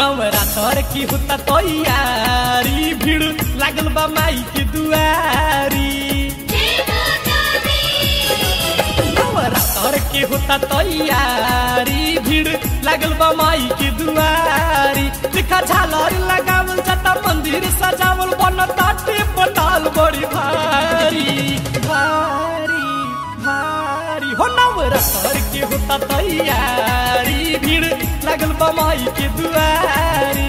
नवरातर की होता तैयारी भीड़ लागल बा माई के दुआरी नवरातर के होता तैयारी भीड़ लागल बा माई के दुआरी लिखा झालर लगावल जाता मंदिर सजावल बनता पंडाल बड़ी भारी भारी भारी हो नवरातर के होता तैयारी भीड़ लागल बा माई के दुआरी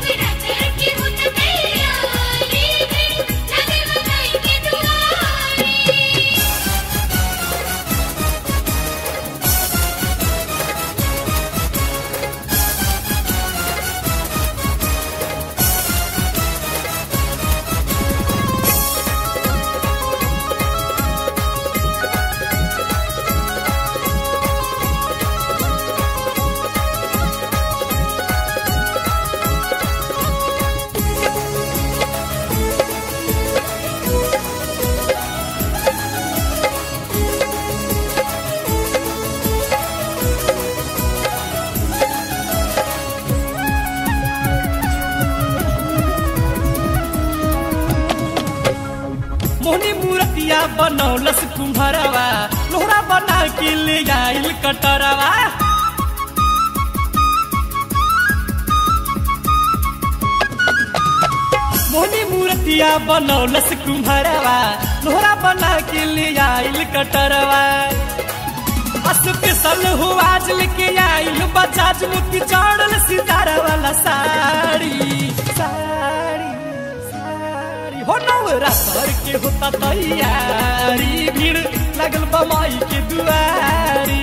मोहनी मूर्तिया बनौलस कुम्हरवा लोहरा बना के ले आइल कटरवा मोहनी मूर्तिया बनौलस कुम्हरवा लोहरा बना के ले आइल कटरवा स्पेशल हो आज लेके आइल बजाज मुक्ति चढ़ल सितारा वाला साड़ी साड़ी साड़ी हो नवरात्र के होता तैयारी भीड़ लगल बमाई के दुआरी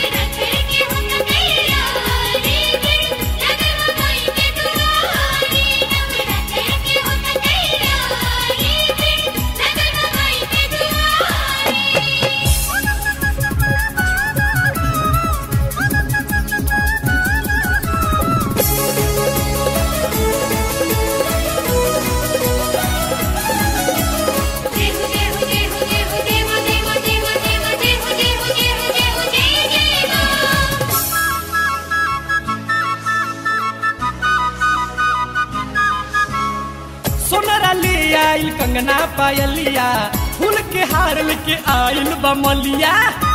सोनरा ले आइल कंगना पायलिया फूल के हार लेके आइल बमलिया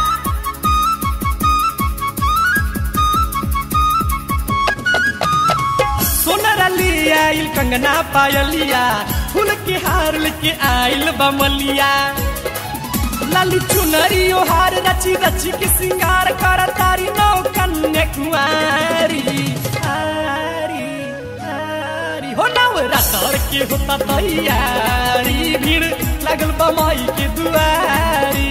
सोनरा ले आइल कंगना पायलिया फूल के हार लेके आइल बमलिया लाली चुनरी ओ हार रची रची के सिंगार कर तारी नौ कन्या कुआरी आरी आरी हो नवरात्र के होता तैयारी भीड़ लगल बमाई के दुआरी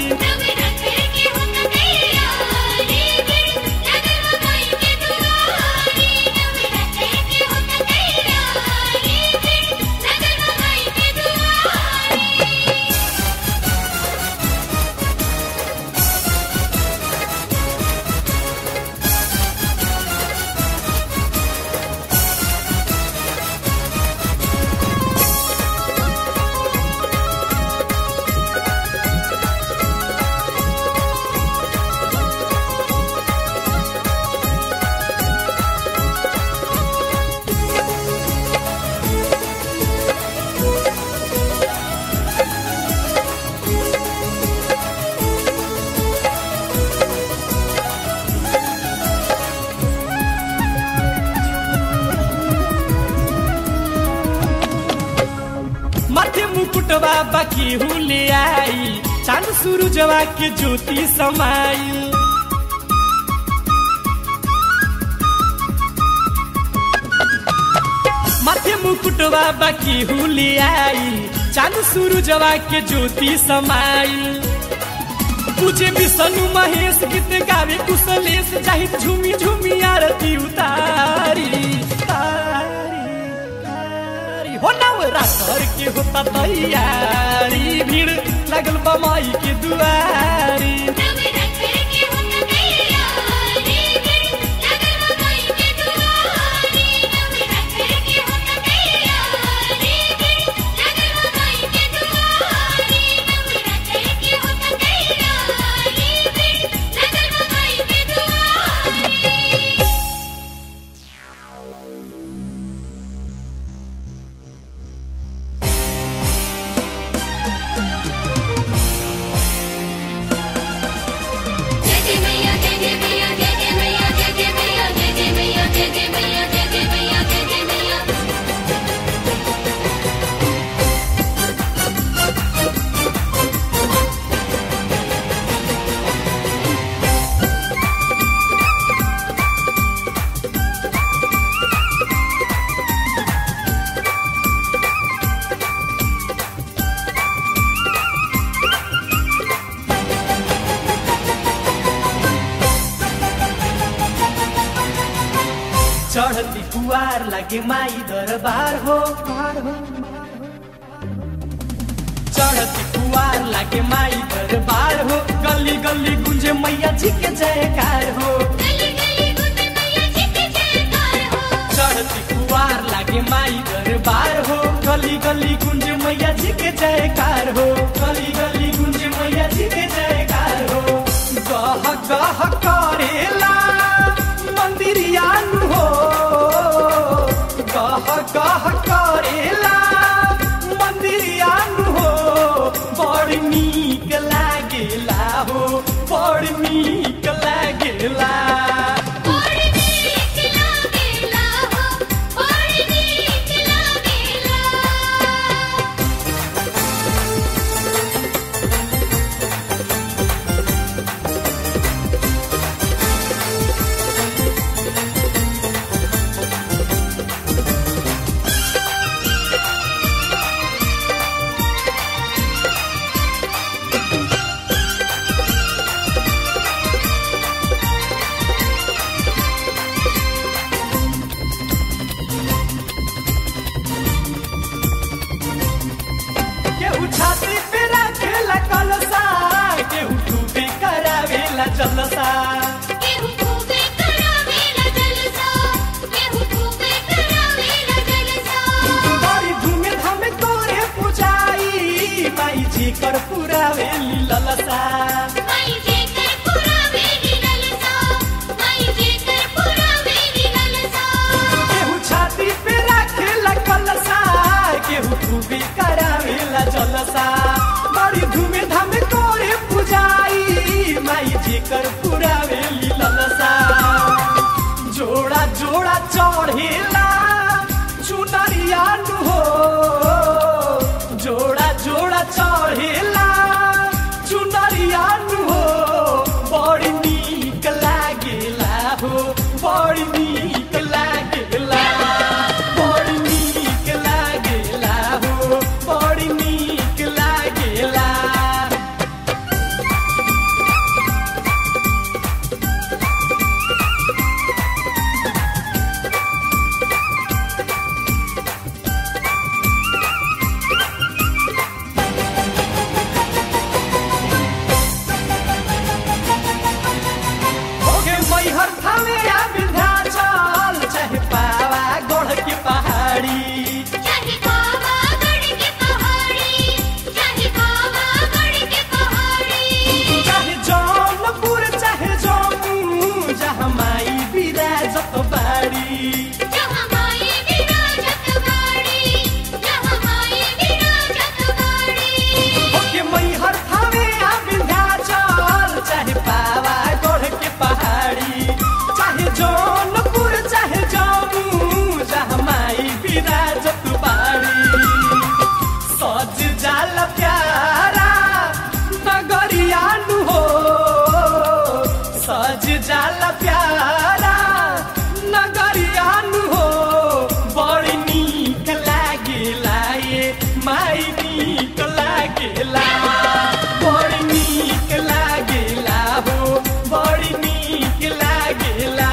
माथे मुकुटवा बाकी हुले आई चांद सूरजवा के ज्योति समाई माथे मुकुटवा बाकी हुले आई चांद सूरजवा के ज्योति समाई तुझे विष्णु महेश गीत गावे कुशलेश जाहि झूमी झूमी आरती उतारी तारी तारी हो नवरात्र के होता तैयारी भीड़ लगल बमाई के दुआरी कुआर लागे माई दरबार हो चढ़ती कुआर लागे माई दरबार हो गली गली गुंजे मैया जी के जयकार हो गली गली गुंजे मैया जी के जयकार हो चढ़ती कुआर लागे माई दरबार हो गली गली गुंजे मैया जी के जयकार हो गली गली गुंजे मैया जी के जयकार हो गह गह करेला मंदिरिया नु हो गह गह करेला मंदिरिया नु हो बड़ नीक लागेला हो बड़ नीक लागेला और नीक लागेला हो और नीक लागेला केहू छाती पे रखेला कलसा केहू टूपी करावेला जलसा केहू खूबे करावेला जलसा केहू खूबे करावेला जलसा बड़ी धूमे धामे तोरे पुजाई माई जी कर पुरावेली ललसा माई जेकर पुरावेली ललसा माई जेकर पुरावेली ललसा केहू छाती पे रखेला कलसा केहू टूपी करावेला जलसा बड़ी धूमे धामे तोरे पुजाई माई जी कर पुरावेली ललसा जोड़ा जोड़ा चढ़ेला चुनरिया नु हो जोड़ा जोड़ा चढ़ेला चुनरिया नु हो बड़ी नीक लागेला हो बड़ी नीक लागेला बड़ी नीक लागेला हो बड़ी नीक लागेला ओगे मैहर थामे आ विंध्याचल चाहे पावा गढ़ के पहाड़ी चाहे बाबा गढ़ के पहाड़ी चाहे बाबा गढ़ के पहाड़ी चाहे जौनपुर चाहे जम्मू जहाँ माई विराजत बाड़ी जहाँ माई विराजत बाड़ी जहाँ माई विराजत बाड़ी ओगे मैहर थामे आ विंध्याचल चाहे पावा गढ़ के पहाड़ी चाहे जौनपुर चाहे जम्मू जहाँ माई विराजत बाड़ी सज जाल प्यारा नगरिया नु हो सज जाल प्यारा नगरिया नु हो बड़ी नीक लागेला ये माई नीक लागेला बड़ी नीक लागेला हो बड़ी नीक लागेला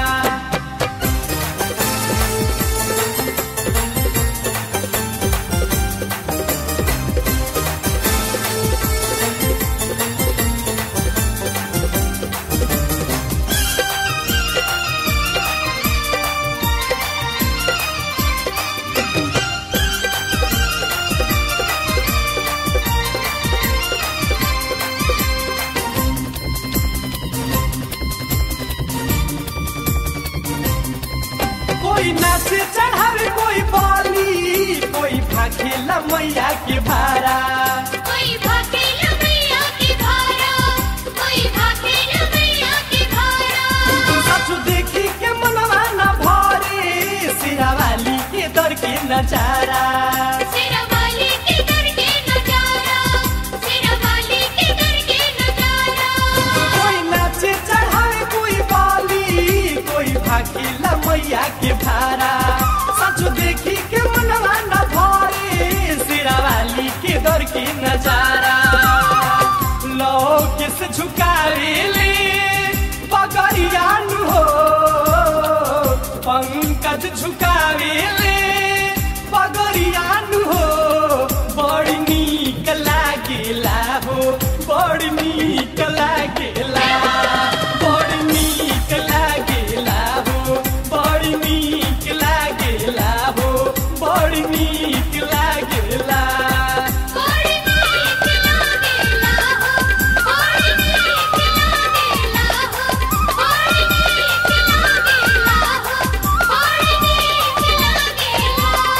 कोई नाचे चढ़ावे कोई बाली कोई भाखेला मैया के भारा कोई भाखेला मैया के भारा कोई भाखेला मैया के भारा सचु देखी के मनवा न भरे सिरावाली के दर के नजारा सिरवाली के दर के नजारा सिरवाली के दर के नजारा कोई नाचे चढ़ावे कोई बाली कोई भाखेला मैया के भारा सचु देखी के मनवा न भरे सिरावाली के दर के नजारा लो किस झुकावे ले पगड़िया नु हो पंकज रोज झुकावे ले पगरियानु हो बड़ी नीक लागेला हो बड़ी नीक लागेला बड़ी नीक लागेला हो बड़ी नीक लागेला हो बड़ी नीक लागेला बड़ी नीक लागेला हो बड़ी नीक लागेला हो बड़ी नीक लागेला हो बड़ी नीक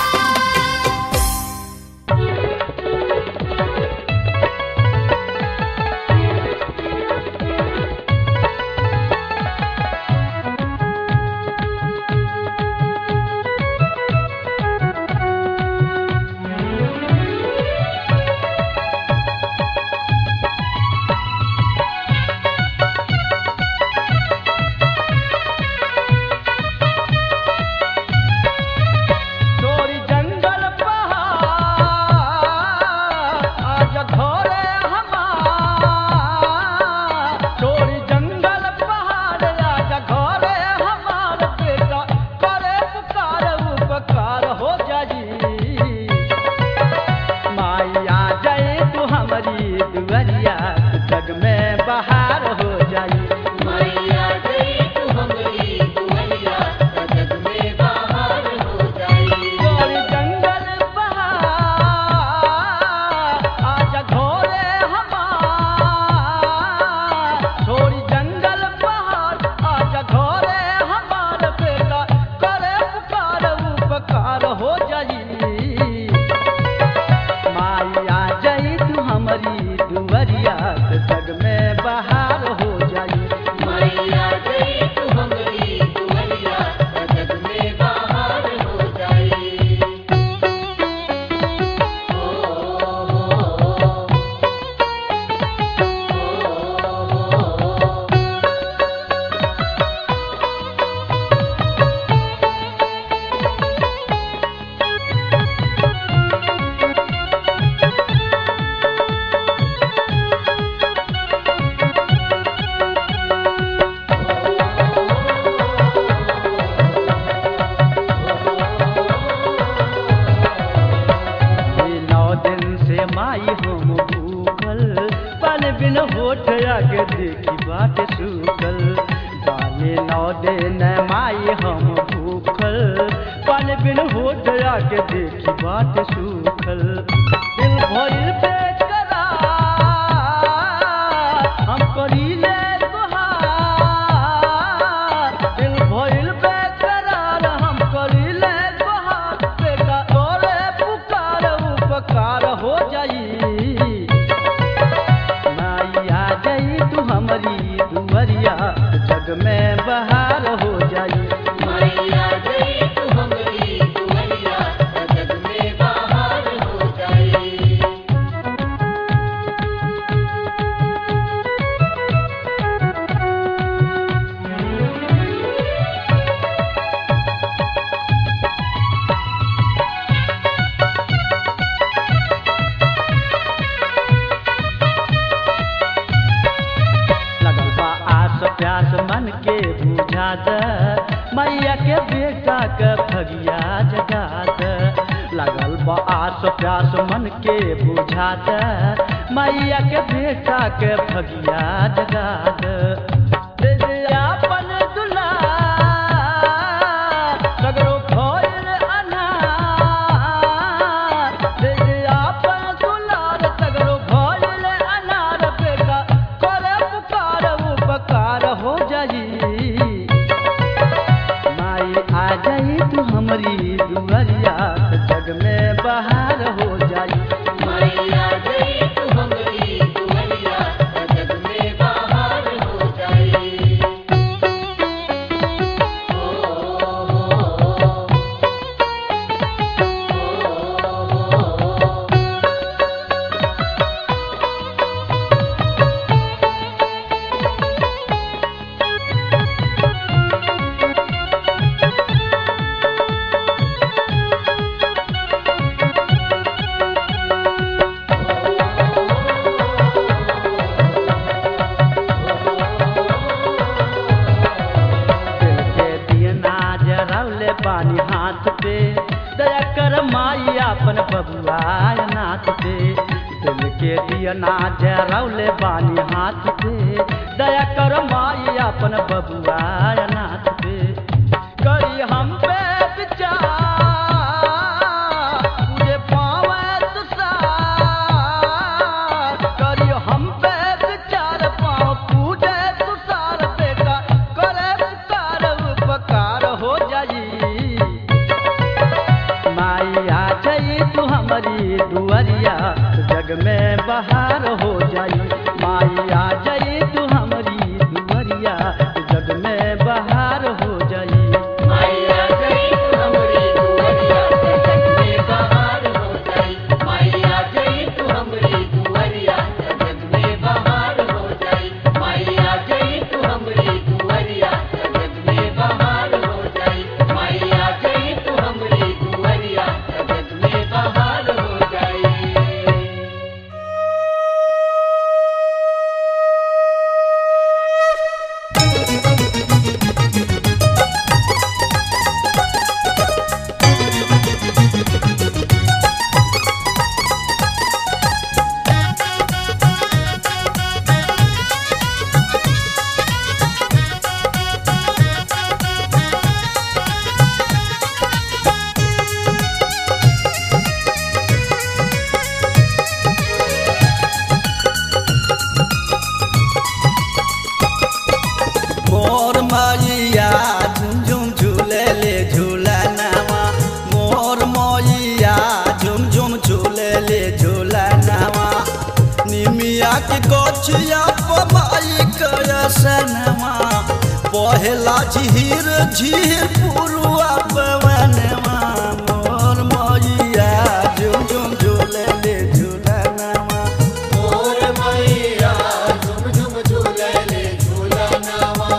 लागेला चोरी जंगल पहाड़ आज घरे हमार चोरी जंगल पहाड़ आज घरे हमार बेटा करे पुकार उपकार हो जाई माया जाए तू हमारी दुआरिया जग में बहार हो जाई मैया गई तू हमरी दुआरिया जग में बाहर हो जाई चोरी जंगल पहाड़ आज घोरे हमार छोरी जंगल पहाड़ आज घोरे हमार बेटा करे पुकार उपकार हो जाई माया जाई तू हमारी दुआरिया जग में बहार हो जाई मैया गई तू हमरी दुआरिया जग में बाहर हो जाई ओ ये नौ दिन से माई हम भूखल पल बिन होठ आगे देखी बाट सूखल जाने नौ दिन माई हम भूखल पल बिन होठ आगे देखी बाट सूखल दिल भइल बेकरार हम करीले तुहार दिल भइल बेकरार हम करीले तुहार बेटा तोरे पुकार उपकार हो जाई माइया जाई तू हमारी दुआरिया जग में बहार हो जाई मैया गई तू हमरी दुआरिया जग में बाहर हो जाई लगल बा आस प्यास मन के बुझा द मैया के बेटा के भगिया जगा द लगल बा आस प्यास मन के बुझा द मैया के बेटा के भगिया जगा द दे दे आपन दुलार, सगरो भइल अनार। दे दे आपन दुलार, सगरो भइल अनार। बेटा करे पुकार उपकार हो जाई माई आ जाई तू हमारी दुआरिया जग में बहार हो जाई मैया गई तू हमरी दुआरिया जग में बाहर हो बबुआ नाथ पे दिल के दिया ना जरौले बानी हाथ पे दया कर माई अपन बबुआ नाथ पे करी हम पे विचार तुझे पावे तुषार करी हम पे विचार पाओ पूजे तुषार बेटा करे पुकार उपकार हो जाई माई आ जाई तू हमारी दुआरिया जग में बहार हो जाई माई आ जाई तू हमारी दुआरिया जग में बहार हो जाई मैया गई तू हमरी दुआरिया जगत में बहार हो जाई मैया गई तू हमरी दुआरिया जगत में बहार हो जाई मैया गई तू हमरी दुआरिया जगत में बहार हो जाई मैया गई तू हमरी दुआरिया जगत में बहार हो जाई मोर मैया झुम झुम झूले ले झूला नावा मोर मैया झुम झुम झूले ले झूला नावा निमिया के गोछिया पमाई करसनवा पहला झीर झीर पुरुआ पवनवा मोर मैया झुम झुम झूले ले झूला नावा मोर मैया झुम झुम झूले ले झूला नावा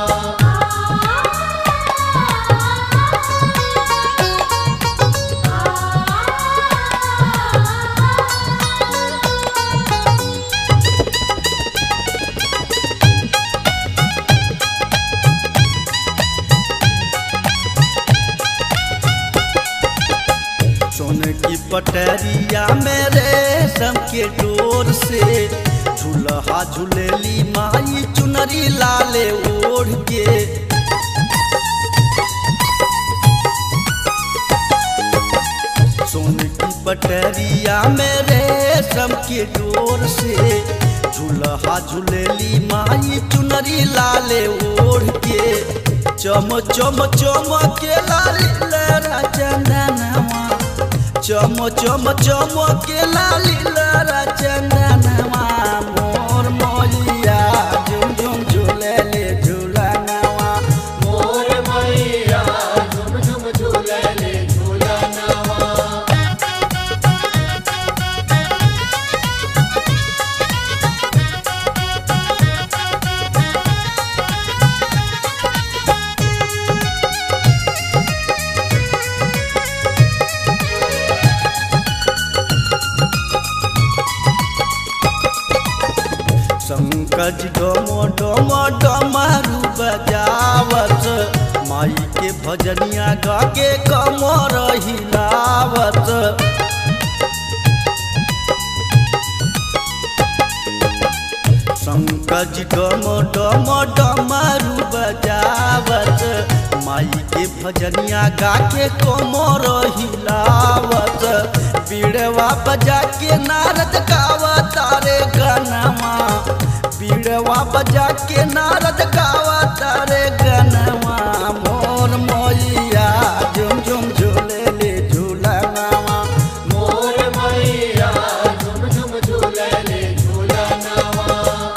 सोन की पटरिया में रेशम के डोर से झूलहा झूलेली माई चुनरी लाले ओढ़ के सोन की पटरिया में रेशम के डोर से झूलहा झूलेली माई चुनरी लाले ओढ़ के चम चम चम के लाली लहरा चंदनवा चम चम चम के लाली लहरा चंदनवा मोर मोलिया झुम झुम झूले ले झूलनवा मोर मैया झुम झुम झूले ले झूला नावा शंकज डोमो डोमो डमरू बजावत माई के भजनिया गा के कमर हिलावत शंकज डोमो डोमो डमरू बजावत माई के भजनिया गा के कमर हिलावत पीड़वा बजा के नारद गावत रे गनवा पीड़वा बजा के नारद गावत रे गनवा मोर मोइया झुम झुम झूले ले झूलनवा मोर मैया झुम झुम झूले ले झूला नावा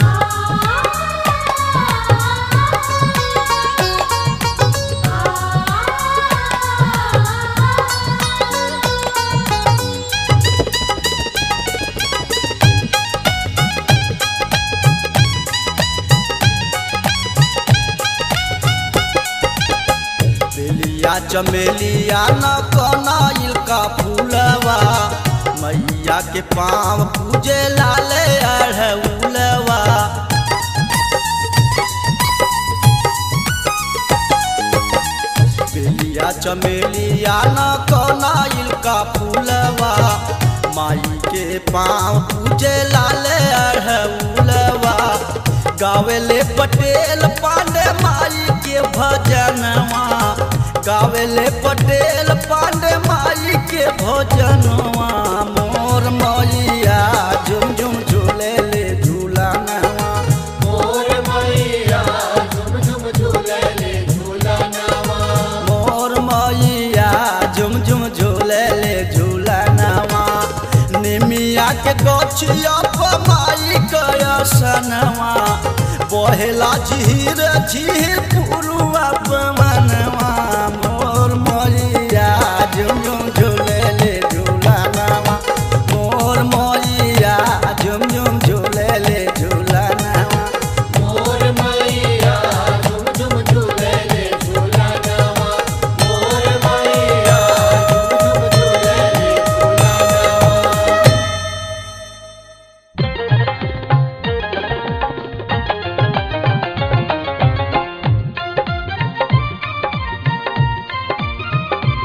बेलिया चमेलिया न कनाइल का फूलवा मैया के पाँव पूजे लाले अढ़उलवा बेलिया चमेलिया न कनाइल का फूलवा माई के पाँव पूजे लाले अढ़उलवा गावेले पटेल पांडे माई के भजनवा गावेले पटेल पांडे माई के भजनवा मोर मैया झुम झुम झूले ले झूलनवा मोर मैया झुम झुम झूले ले झूलनवा मोर मैया झुम झुम झूले ले झूलनवा निमिया के गछिया माई कयसनवा बहेला झीर झीर पुरुआ पवनवा मोर मैया झुम झुम झूले ले झूलनवा मोर मैया झुम झुम झूले ले झूलनवा मोर मैया झुम झुम झूले ले झूलनवा मोर मैया झुम झुम झूले ले झूलनवा मोर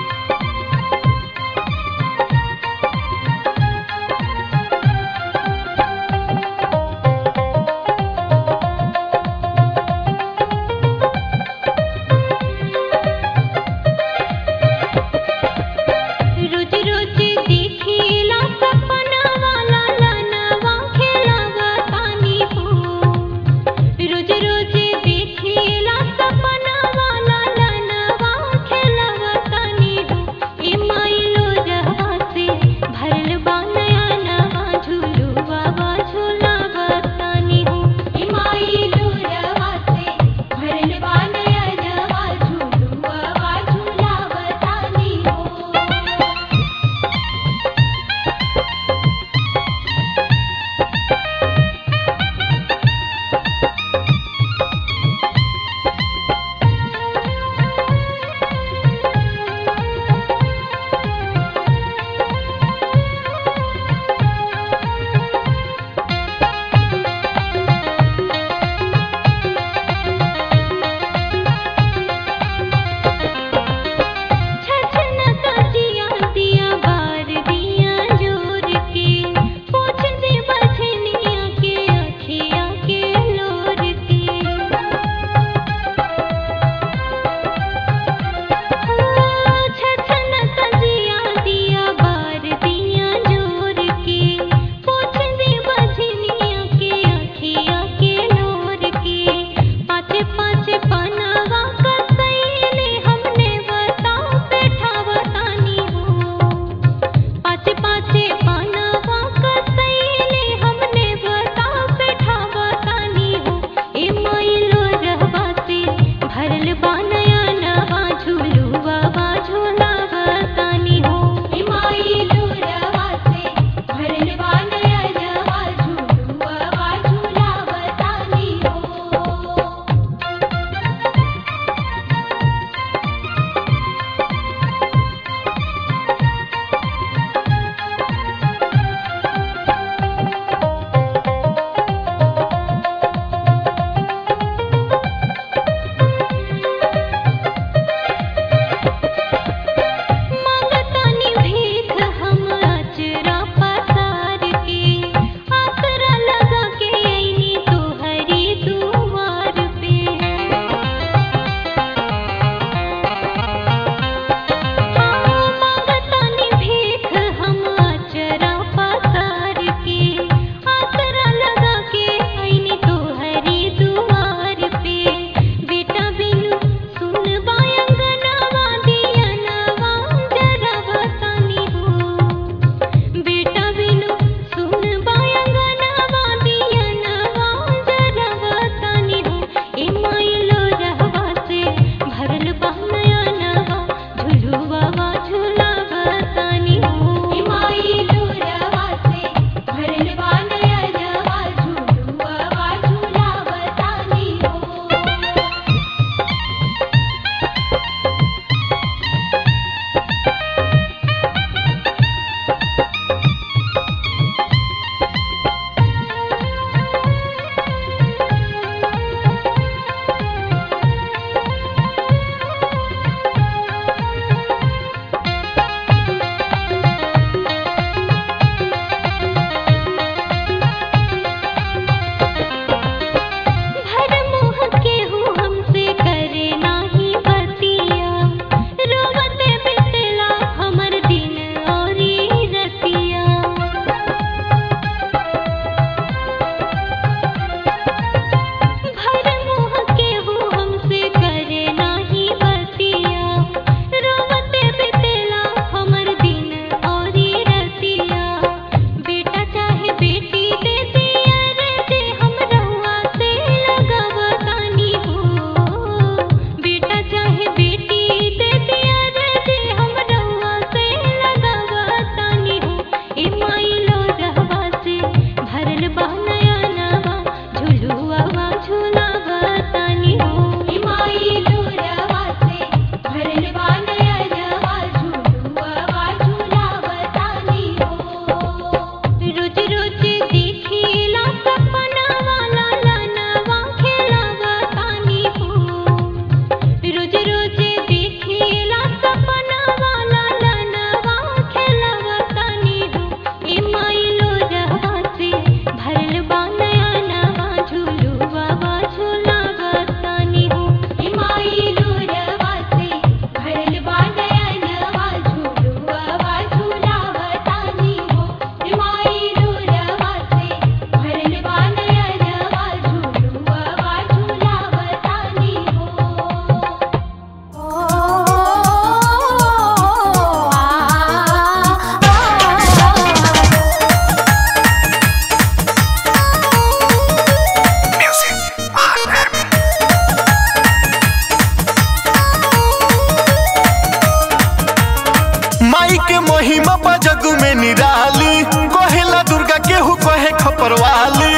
के महिमा बा जग में निराली कहेला दुर्गा केहू कहे खपरवाली